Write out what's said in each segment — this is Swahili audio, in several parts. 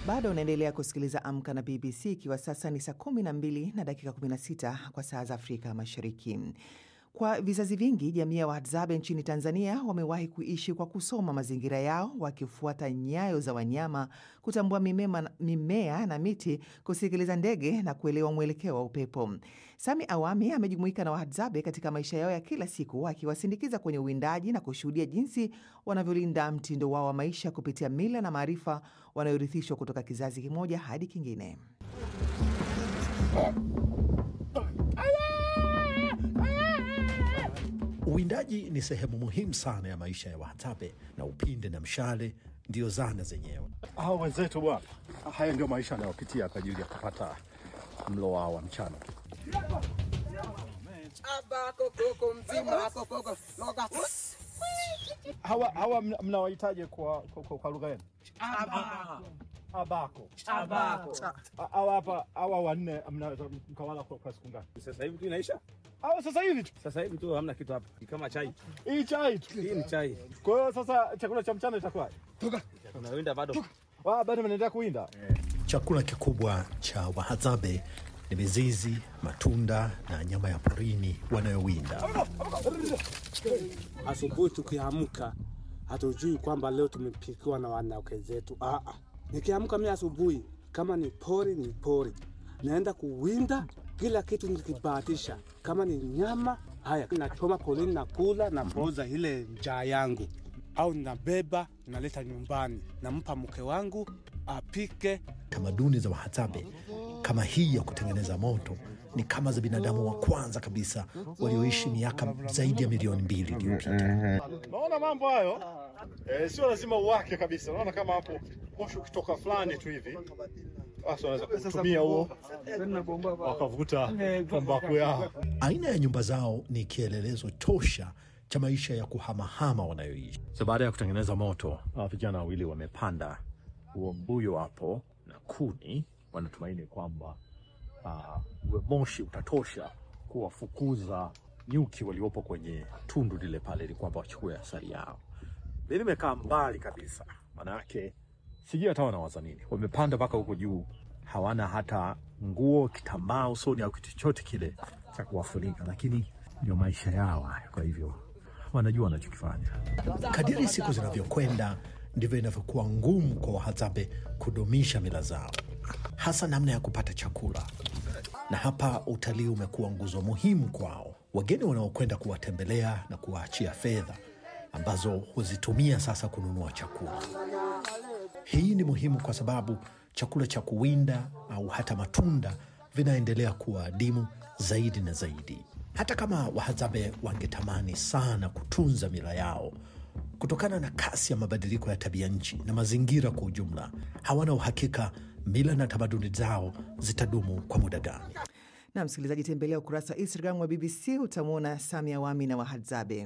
Bado unaendelea kusikiliza Amka na BBC ikiwa sasa ni saa 12 na dakika 16 kwa saa za Afrika Mashariki. Kwa vizazi vingi, jamii ya Wahadzabe nchini Tanzania wamewahi kuishi kwa kusoma mazingira yao, wakifuata nyayo za wanyama, kutambua mimema, mimea na miti, kusikiliza ndege na kuelewa mwelekeo wa upepo. Sami Awami amejumuika na Wahadzabe katika maisha yao ya kila siku, akiwasindikiza kwenye uwindaji na kushuhudia jinsi wanavyolinda mtindo wao wa maisha kupitia mila na maarifa wanayorithishwa kutoka kizazi kimoja hadi kingine. Uwindaji ni sehemu muhimu sana ya maisha ya Wahadzabe na upinde na mshale ndiyo zana zenyewe. Hao wenzetu bwana, haya ndio maisha anayopitia kwa ajili ya kupata mlo wao wa mchana. Hawa hawa mna- mnawahitaji kwa, kwa, kwa, kwa lugha yenu? Abako. Abako. A- Hawa hapa hawa wanne mnaweza mkawala kwa, kwa siku ngapi? Sasa hivi tu inaisha. Hawa sasa hivi tu. Sasa hivi tu hamna kitu hapa. Ni kama chai. Hii chai tu. Hii ni chai. Kwa hiyo sasa chakula cha mchana itakuwa? Unawinda bado. Wao bado mnaendelea kuwinda? Chakula kikubwa cha Wahadzabe ni mizizi, matunda na nyama ya porini wanayowinda. Asubuhi tukiamka hatujui kwamba leo tumepikiwa na wanawake zetu. Ah, ah. Nikiamka mimi asubuhi, kama ni pori ni pori, naenda kuwinda kila kitu nikibahatisha. Kama ni nyama, haya nachoma porini, nakula na poza ile njaa yangu, au nabeba naleta nyumbani, nampa mke wangu apike. Tamaduni za Wahadzabe kama hii ya kutengeneza moto ni kama za binadamu wa kwanza kabisa walioishi miaka zaidi ya milioni mbili iliyopita. Naona mambo hayo eh, sio lazima uwake kabisa. Naona kama hapo moshi ukitoka fulani tu hivi, basi wanaweza kutumia huo wakavuta tumbaku yao. Aina ya nyumba zao ni kielelezo tosha cha maisha ya kuhamahama wanayoishi. So baada ya kutengeneza moto, hawa vijana wawili wamepanda huo mbuyo hapo na kuni, wanatumaini kwamba uh, uwe moshi utatosha kuwafukuza nyuki waliopo kwenye tundu lile pale, ili kwamba wachukue asali yao. Mi nimekaa mbali kabisa, manake sijui hata wanawaza nini. Wamepanda mpaka huko juu, hawana hata nguo, kitambaa usoni au kitu chochote kile cha kuwafunika, lakini ndio maisha yao hayo. Kwa hivyo wanajua wanachokifanya. Kadiri siku zinavyokwenda ndivyo inavyokuwa ngumu kwa Wahadzabe kudumisha mila zao, hasa namna ya kupata chakula. Na hapa utalii umekuwa nguzo muhimu kwao. Wageni wanaokwenda kuwatembelea na kuwaachia fedha ambazo huzitumia sasa kununua chakula. Hii ni muhimu kwa sababu chakula cha kuwinda au hata matunda vinaendelea kuwa adimu zaidi na zaidi. Hata kama Wahadzabe wangetamani sana kutunza mila yao, kutokana na kasi ya mabadiliko ya tabia nchi na mazingira kwa ujumla, hawana uhakika mila na tamaduni zao zitadumu kwa muda gani. Na msikilizaji, tembelea ukurasa wa Instagram wa BBC utamwona Sami Awami na Wahadzabe.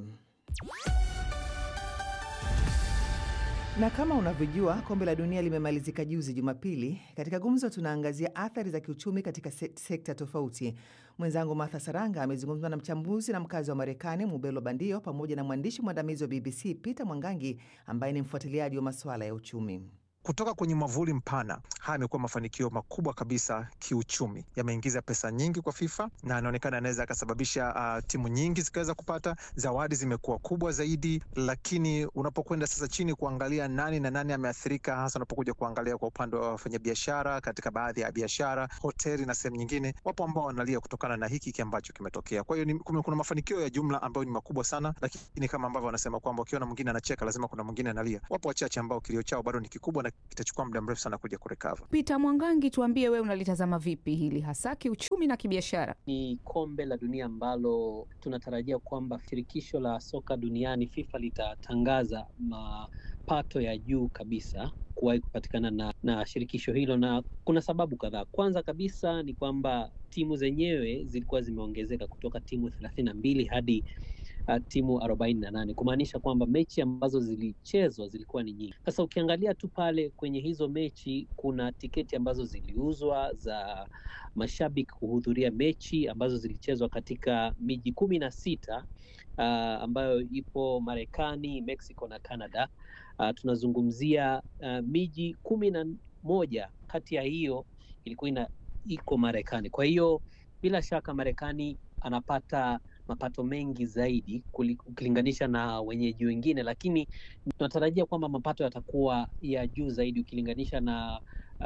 Na kama unavyojua kombe la dunia limemalizika juzi Jumapili. Katika gumzo, tunaangazia athari za kiuchumi katika se sekta tofauti. Mwenzangu Martha Saranga amezungumza na mchambuzi na mkazi wa Marekani Mubelo Bandio pamoja na mwandishi mwandamizi wa BBC Peter Mwangangi ambaye ni mfuatiliaji wa masuala ya uchumi. Kutoka kwenye mwavuli mpana, haya yamekuwa mafanikio makubwa kabisa kiuchumi. Yameingiza pesa nyingi kwa FIFA na anaonekana anaweza akasababisha uh, timu nyingi zikaweza kupata zawadi, zimekuwa kubwa zaidi. Lakini unapokwenda sasa chini kuangalia nani na nani ameathirika, hasa unapokuja kuangalia kwa upande wa wafanyabiashara, katika baadhi ya biashara, hoteli na sehemu nyingine, wapo ambao wanalia kutokana na hiki ambacho kimetokea. Kwa hiyo ni- kume- kuna mafanikio ya jumla ambayo ni makubwa sana, lakini kama ambavyo wanasema kwamba ukiona mwingine anacheka lazima kuna mwingine analia. Wapo wachache ambao kilio chao bado ni kikubwa na kitachukua muda mrefu sana kuja kurekava. Peter Mwangangi, tuambie wewe unalitazama vipi hili hasa kiuchumi na kibiashara? Ni kombe la dunia ambalo tunatarajia kwamba shirikisho la soka duniani FIFA litatangaza mapato ya juu kabisa kuwahi kupatikana na, na shirikisho hilo, na kuna sababu kadhaa. Kwanza kabisa ni kwamba timu zenyewe zilikuwa zimeongezeka kutoka timu thelathini na mbili hadi uh, timu arobaini na nane kumaanisha kwamba mechi ambazo zilichezwa zilikuwa ni nyingi. Sasa ukiangalia tu pale kwenye hizo mechi, kuna tiketi ambazo ziliuzwa za mashabiki kuhudhuria mechi ambazo zilichezwa katika miji kumi na sita uh, ambayo ipo Marekani, Mexico na Canada. Uh, tunazungumzia uh, miji kumi na moja kati ya hiyo ilikuwa ina iko Marekani. Kwa hiyo bila shaka Marekani anapata mapato mengi zaidi kuli- ukilinganisha na wenyeji wengine, lakini tunatarajia kwamba mapato yatakuwa ya juu zaidi ukilinganisha na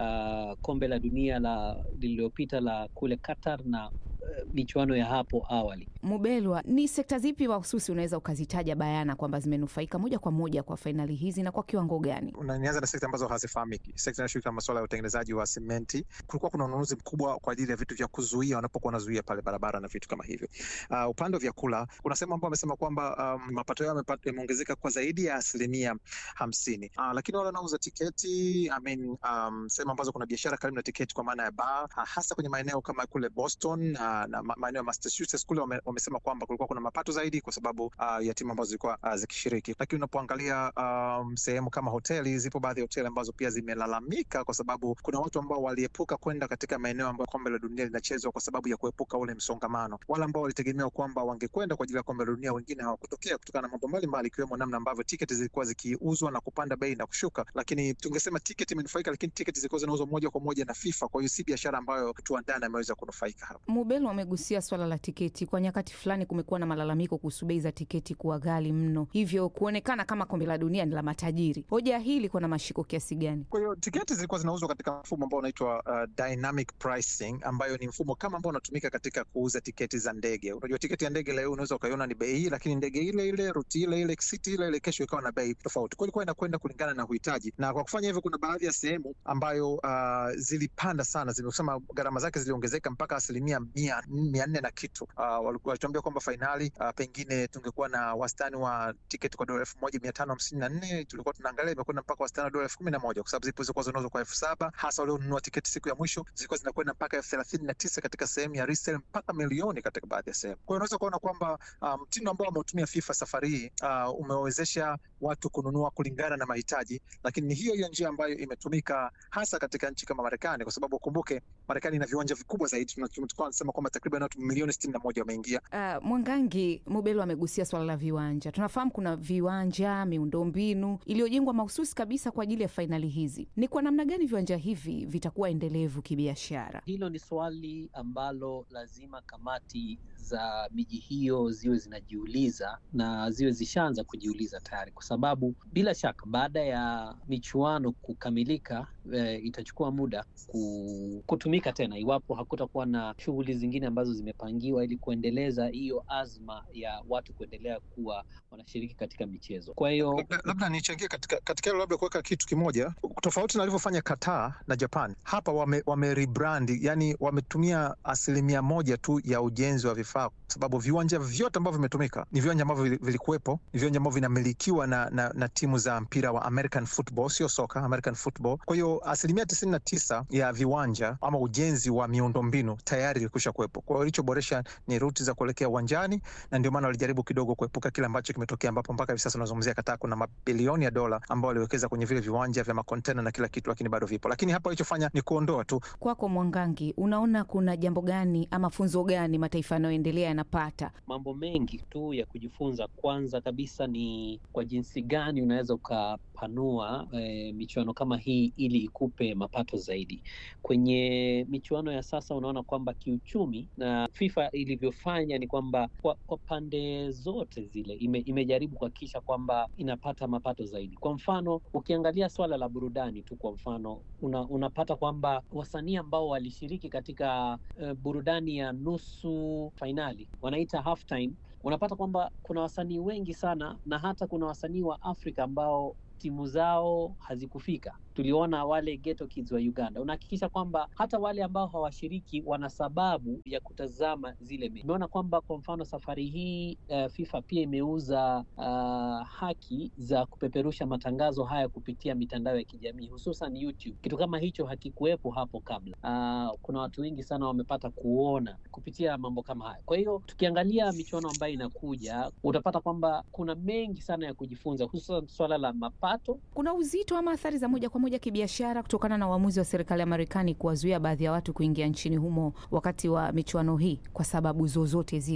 uh, kombe la dunia la lililopita la kule Qatar na uh, michuano ya hapo awali. Mubelwa, ni sekta zipi mahususi unaweza ukazitaja bayana kwamba zimenufaika moja kwa moja kwa fainali hizi na kwa kiwango gani? Na nianza na sekta ambazo hazifahamiki. Sekta inashughulika na masuala ya utengenezaji wa simenti. Kulikuwa kuna ununuzi mkubwa kwa ajili ya vitu vya kuzuia wanapokuwa wanazuia pale barabara na vitu kama hivyo. Uh, upande wa vyakula kuna sehemu ambao wamesema kwamba um, mapato yao yamepa- yameongezeka kwa zaidi ya asilimia hamsini. Uh, lakini wale wanaouza tiketi I mean, um, sehemu ambazo kuna biashara karibu na tiketi kwa maana ya bar uh, hasa kwenye maeneo kama kule Boston uh, na ma- maeneo ya Massachusetts kule wame, wamesema kwamba kulikuwa kuna mapato zaidi kwa sababu uh, ya timu ambazo zilikuwa uh, zikishiriki. Lakini unapoangalia um, sehemu kama hoteli, zipo baadhi ya hoteli ambazo pia zimelalamika kwa sababu kuna watu ambao waliepuka kwenda katika maeneo ambayo kombe la dunia linachezwa kwa sababu ya kuepuka ule msongamano. Wale ambao walitegemea kwamba wangekwenda kwa ajili ya kombe la dunia, wengine hawakutokea kutokana na mambo mbalimbali, ikiwemo namna ambavyo tiketi zilikuwa zikiuzwa na kupanda bei na kushuka. Lakini tungesema tiketi imenufaika, lakini tiketi zilikuwa zinauzwa moja kwa moja na FIFA, kwa hiyo si biashara ambayo mtu wa ndani ameweza kunufaika hapa. Mubelwa amegusia swala la tiketi. Kwa nyakati fulani kumekuwa na malalamiko kuhusu bei za tiketi kuwa ghali mno, hivyo kuonekana kama kombe la dunia ni la matajiri. Hoja hii ilikuwa na mashiko kiasi gani? Kwa hiyo tiketi zilikuwa zinauzwa katika mfumo ambao unaitwa uh, dynamic pricing, ambayo ni mfumo kama ambao unatumika katika kuuza tiketi za ndege. Unajua tiketi ya ndege leo unaweza ukaiona ni bei hii, lakini ndege ile ile, ruti ile ile, siti ile ile, kesho ikawa na bei tofauti. Kwa hiyo ilikuwa inakwenda kulingana na uhitaji, na kwa kufanya hivyo, kuna baadhi ya sehemu ambayo uh, zilipanda sana, zimesema gharama zake ziliongezeka mpaka asilimia mia mia nne na kitu. Uh, walikuwa walituambia kwamba fainali uh, pengine tungekuwa na wastani wa tiketi kwa dola elfu moja mia tano hamsini na nne tulikuwa tunaangalia imekwenda mpaka wastani wa dola elfu kumi na moja kwa sababu zipo zilikuwa zinauzwa kwa elfu saba hasa walionunua tiketi siku ya mwisho zilikuwa zinakwenda mpaka elfu thelathini na tisa katika sehemu ya resale mpaka milioni katika baadhi ya sehemu. Kwa hiyo unaweza kuona kwamba uh, mtindo ambao wameutumia FIFA safari hii uh, umewezesha watu kununua kulingana na mahitaji, lakini ni hiyo hiyo njia ambayo imetumika hasa katika nchi kama Marekani, kwa sababu ukumbuke Marekani ina viwanja vikubwa zaidi. Tulikuwa tunasema kwamba takriban watu milioni sitini na moja wameingia Uh, Mwangangi Mubelo amegusia swala la viwanja. Tunafahamu kuna viwanja, miundombinu iliyojengwa mahususi kabisa kwa ajili ya fainali hizi. Ni kwa namna gani viwanja hivi vitakuwa endelevu kibiashara? Hilo ni swali ambalo lazima kamati za miji hiyo ziwe zinajiuliza na ziwe zishaanza kujiuliza tayari, kwa sababu bila shaka baada ya michuano kukamilika e, itachukua muda ku, kutumika tena iwapo hakutakuwa na shughuli zingine ambazo zimepangiwa ili kuendeleza hiyo azma ya watu kuendelea kuwa wanashiriki katika michezo. Kwa hiyo labda, labda nichangie katika katika hilo, labda kuweka kitu kimoja tofauti na alivyofanya Qatar na Japan. Hapa wame, wame rebrand, yani wametumia asilimia moja tu ya ujenzi wa vifaa, kwa sababu viwanja vyote ambavyo vimetumika ni viwanja ambavyo vili- vilikuwepo, ni viwanja ambavyo vinamilikiwa na, na, na timu za mpira wa American football, sio soka, American football. Kwa hiyo asilimia tisini na tisa ya viwanja ama ujenzi wa miundombinu tayari ilikwisha kuwepo. Kwa hiyo ilichoboresha ni ruti za kuelekea uwanjani, na ndio maana walijaribu kidogo kuepuka kile ambacho kimetokea, ambapo mpaka hivi sasa tunazungumzia Qatar kuna mabilioni ya dola ambao waliwekeza kwenye vile viwanja vya makontena na kila kitu, lakini bado vipo. Lakini hapa walichofanya ni kuondoa tu Kwako Mwangangi, unaona kuna jambo gani ama funzo gani mataifa yanayoendelea yanapata? mambo mengi tu ya kujifunza. Kwanza kabisa ni kwa jinsi gani unaweza ukapanua e, michuano kama hii ili ikupe mapato zaidi. Kwenye michuano ya sasa unaona kwamba kiuchumi na FIFA ilivyofanya ni kwamba kwa, kwa pande zote zile ime, imejaribu kuhakikisha kwamba inapata mapato zaidi. Kwa mfano ukiangalia swala la burudani tu, kwa mfano una, unapata kwamba wasanii ambao walishiriki katika uh, burudani ya nusu fainali wanaita halftime, unapata kwamba kuna wasanii wengi sana na hata kuna wasanii wa Afrika ambao timu zao hazikufika. Tuliona wale Ghetto Kids wa Uganda. Unahakikisha kwamba hata wale ambao hawashiriki wana sababu ya kutazama zile mechi. Umeona kwamba kwa mfano safari hii uh, FIFA pia imeuza uh, haki za kupeperusha matangazo haya kupitia mitandao ya kijamii hususan YouTube. Kitu kama hicho hakikuwepo hapo kabla. Uh, kuna watu wengi sana wamepata kuona kupitia mambo kama haya. Kwa hiyo tukiangalia michuano ambayo inakuja, utapata kwamba kuna mengi sana ya kujifunza, hususan swala la mapato Kuna uzito ama athari za moja kwa moja kibiashara kutokana na uamuzi wa serikali ya Marekani kuwazuia baadhi ya watu kuingia nchini humo wakati wa michuano hii kwa sababu zozote zile?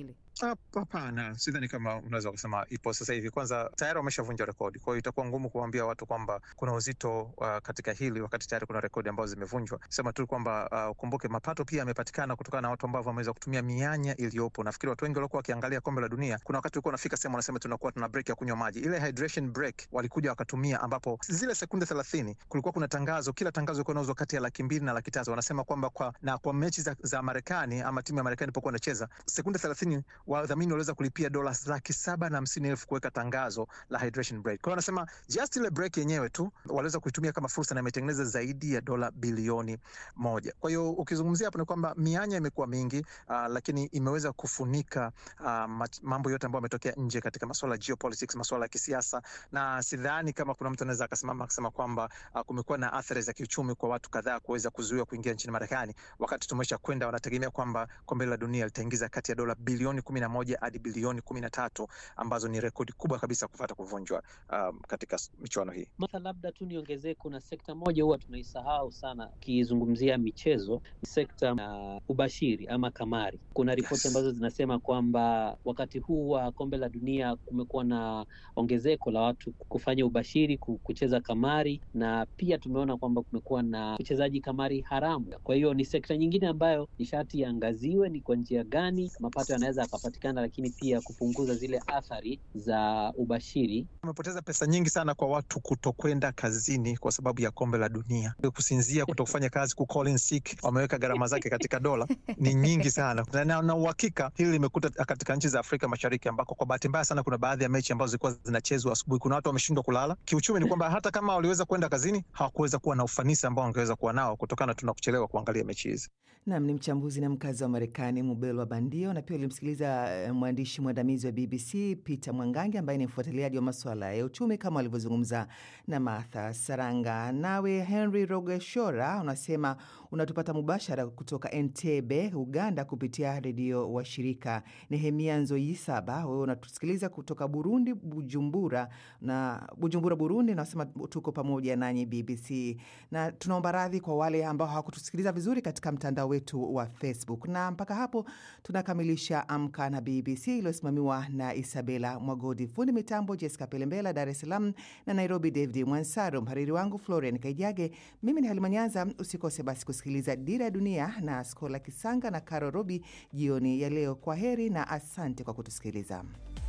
Hapana, sidhani kama unaweza kusema ipo sasa hivi. Kwanza tayari wameshavunja rekodi, kwa hiyo itakuwa ngumu kuwaambia watu kwamba kuna uzito uh, katika hili wakati tayari kuna rekodi ambazo zimevunjwa. Sema tu kwamba ukumbuke, uh, mapato pia yamepatikana kutokana na watu ambao wameweza kutumia mianya iliyopo. Nafikiri watu wengi waliokuwa wakiangalia kombe la dunia, kuna wakati ulikuwa unafika sehemu wanasema tunakuwa tuna break ya kunywa maji, ile hydration break walikuja wakatumia, ambapo zile sekunde thelathini kulikuwa kuna tangazo, kila tangazo ilikuwa inauzwa kati ya laki mbili na laki tatu. Wanasema kwamba kwa na kwa mechi za, za Marekani ama timu ya Marekani ilipokuwa inacheza sekunde thelathini wadhamini waliweza kulipia dola laki saba na hamsini elfu kuweka tangazo la hydration break. Kwa hiyo wanasema just ile break yenyewe tu waliweza kuitumia kama fursa na imetengeneza zaidi ya dola bilioni moja. Kwa hiyo ukizungumzia hapo ni kwamba mianya imekuwa mingi uh, lakini imeweza kufunika uh, mambo yote ambayo yametokea nje katika masuala ya geopolitics, masuala ya kisiasa, na sidhani kama kuna mtu anaweza akasimama akasema kwamba uh, kumekuwa na athari za kiuchumi kwa watu kadhaa kuweza kuzuiwa kuingia nchini Marekani, wakati tumesha kwenda, wanategemea kwamba kombe la dunia litaingiza kati ya dola bilioni kumi na moja hadi bilioni kumi na tatu ambazo ni rekodi kubwa kabisa kufata kuvunjwa um, katika michuano hii. Martha, labda tu niongezee, kuna sekta moja huwa tunaisahau sana ukizungumzia michezo, sekta ya uh, ubashiri ama kamari. Kuna ripoti Yes. ambazo zinasema kwamba wakati huu wa kombe la dunia kumekuwa na ongezeko la watu kufanya ubashiri, ku- kucheza kamari, na pia tumeona kwamba kumekuwa na uchezaji kamari haramu. Kwa hiyo ni sekta nyingine ambayo nishati iangaziwe, ni kwa njia gani mapato yanaweza yakapatikana, lakini pia kupunguza zile athari za ubashiri Wamepoteza pesa nyingi sana kwa watu kutokwenda kazini kwa sababu ya kombe la dunia, kusinzia, kutokufanya kazi, ku call in sick, wameweka gharama zake katika dola ni nyingi sana, na- na na uhakika hili limekuta katika nchi za Afrika Mashariki ambako kwa bahati mbaya sana kuna baadhi ya mechi ambazo zilikuwa zinachezwa asubuhi. Kuna watu wameshindwa kulala. Kiuchumi ni kwamba hata kama waliweza kwenda kazini hawakuweza kuwa na ufanisi ambao wangeweza kuwa nao kutokana tu na kuchelewa kuangalia mechi hizi. Nam ni mchambuzi na mkazi wa Marekani Mubelwa Bandio, na pia ulimsikiliza eh, mwandishi mwandamizi wa BBC Peter Mwangangi ambaye ni mfuatiliaji wa maswala ya uchumi kama alivyozungumza na Martha Saranga. Nawe Henry Rogeshora unasema unatupata mubashara kutoka Entebbe, Uganda, kupitia redio wa shirika. Nehemia Nzoyisaba, wewe unatusikiliza kutoka Burundi, Bujumbura na Bujumbura, Burundi, nasema tuko pamoja nanyi BBC, na tunaomba radhi kwa wale ambao hawakutusikiliza vizuri katika mtandao wetu wa Facebook. Na mpaka hapo tunakamilisha Amka na BBC iliyosimamiwa na Isabela Mwagodi, fundi mitambo Jessica Pelembela, Dar es Salaam na Nairobi David Mwansaro, mhariri wangu Florian Kaijage. Mimi ni Halima Nyanza. Usikose basi kusikiliza Dira ya Dunia na Skola Kisanga na Caro Robi jioni ya leo. Kwa heri na asante kwa kutusikiliza.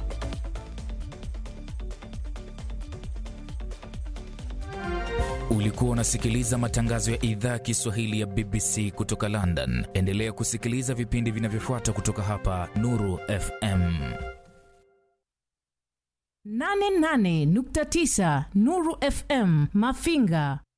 Ulikuwa unasikiliza matangazo ya idhaa ya Kiswahili ya BBC kutoka London. Endelea kusikiliza vipindi vinavyofuata kutoka hapa Nuru FM. 88.9 Nuru FM Mafinga